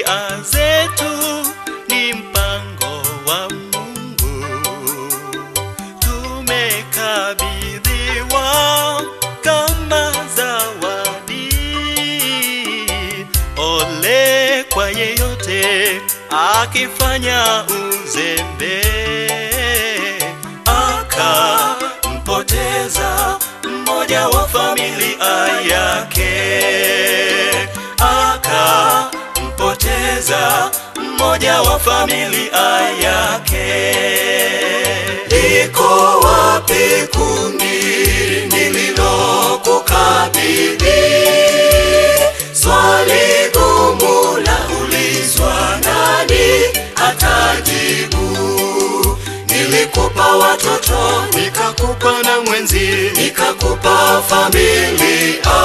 familia zetu ni mpango wa Mungu. Tumekabidhiwa kama zawadi. Ole kwa yeyote akifanya uzembe akampoteza mmoja wa familia yake, akampoteza mmoja wa familia yake. Liko wapi kundi nililokukabidhi? Swali gumu la ulizwa, nani atajibu? Nilikupa watoto, Nikakupa na mwenzi, nikakupa familia.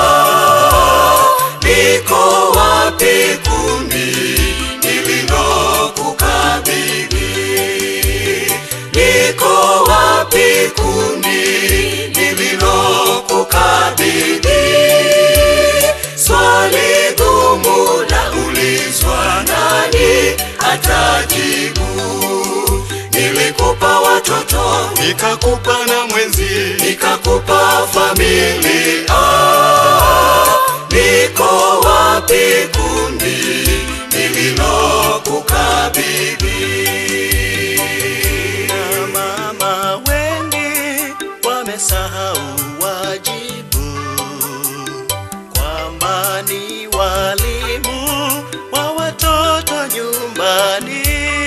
Liko wapi kundi nililokukabidhi? Liko wapi kundi nililokukabidhi? Swali gumu la ulizwa, nani atajibu? Nilikupa watoto, nikakupa na mwenzi, nikakupa familia. Liko wapi kundi nililokukabidhi? na mama wengi wamesahau wajibu kwamba ni walimu wa watoto nyumbani.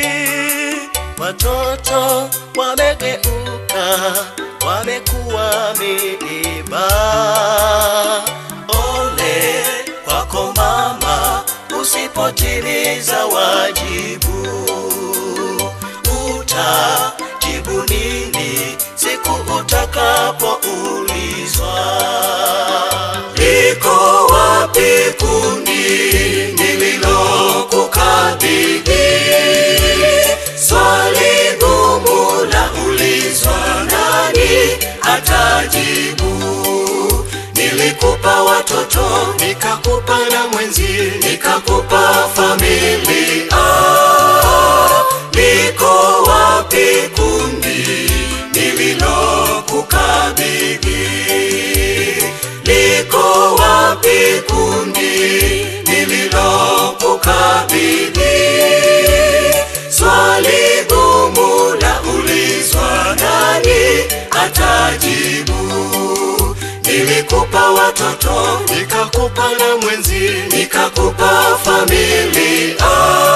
Watoto wamegeuka, wamekuwa miiba. Ole kwako mama, usipotimiza wajibu utajibu nini siku utakapoulizwa? Liko wapi kundi nililokukabidhi? Swali gumu la ulizwa, nani atajibu? Nilikupa watoto, Nikakupa na mwenzi, nikakupa familia. Liko wapi kundi nililokukabidhi? Liko wapi kundi nililokukabidhi? Swali gumu la ulizwa, nani atajibu? Nilikupa watoto, nikakupa na mwenzi, nikakupa familia.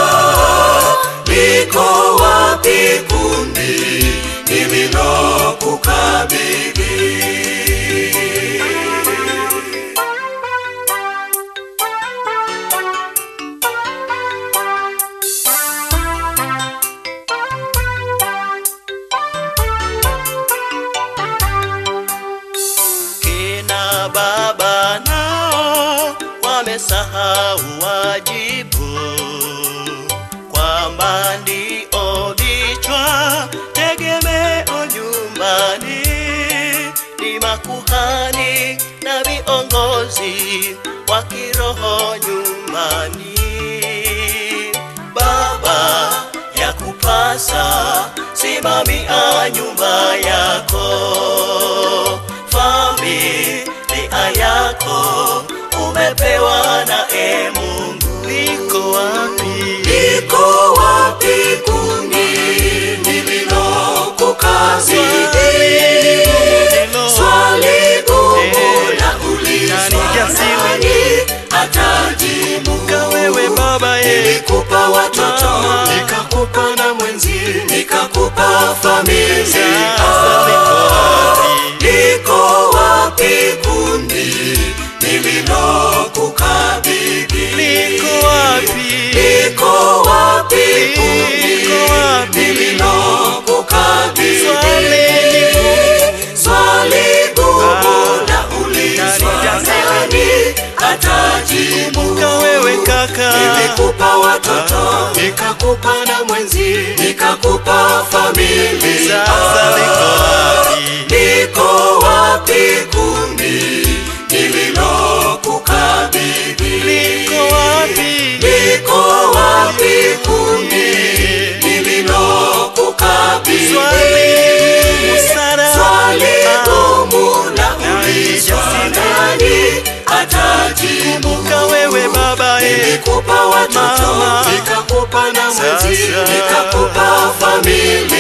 Liko wapi kundi nililokukabidhi? kina baba nao wamesahau wajibu kwamba ndio vichwa tegemeo nyumbani, ni makuhani na viongozi wa kiroho nyumbani. Baba ya kupasa simamia nyumba yako, familia yako umepewa na e Mungu. Liko wapi? Liko wapi kundi nililokukabidhi? Swali gumu la ulizwa, nani atajibu? Kumbuka wewe baba ye, Nilikupa watoto, nikakupa na mwenzi, nikakupa familia. sasa liko wapi? Liko wapi kundi nililokukabidhi? Liko wapi? Liko wapi kundi Liko wapi? nililokukabidhi? Swali ni gumu. Swali gumu la ulizwa, Nani nani atajibu? Kumbuka wewe kaka, Nilikupa watoto, nikakupa na mwenzi, nikakupa familia. sasa liko wapi? Liko wapi kundi nililokukabidhi? Liko wapi? Liko wapi nikakupa familia